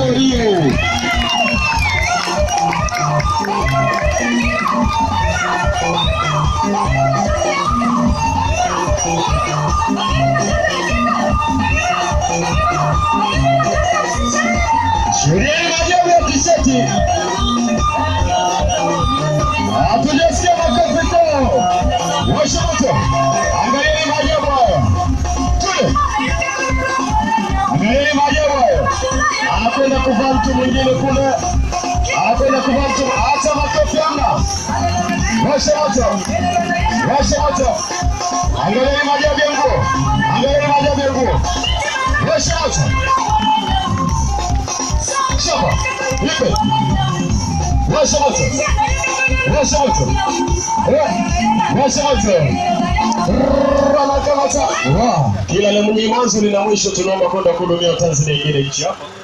ndio hiyo. Sheria ni maajabu ya kiseti. Hatujasikia makofi kwao. Washa moto. Angalieni maajabu hayo. Tule. Angalieni maajabu hayo. Anakwenda kuvaa mtu mwingine kule. Anakwenda kuvaa mtu. Acha makofi hamna. Washa moto. Washa moto. Angalieni maajabu ya nguo. Angalieni maajabu ya nguo. Washa moto. Shaba. Ipe. Washa moto. Washa moto. Eh, Washa moto. Rrrr, anakamata. Wow. Kila lenye mwanzo lina mwisho, tunaomba kwenda kuhudumia Tanzania ingine nchi hapa.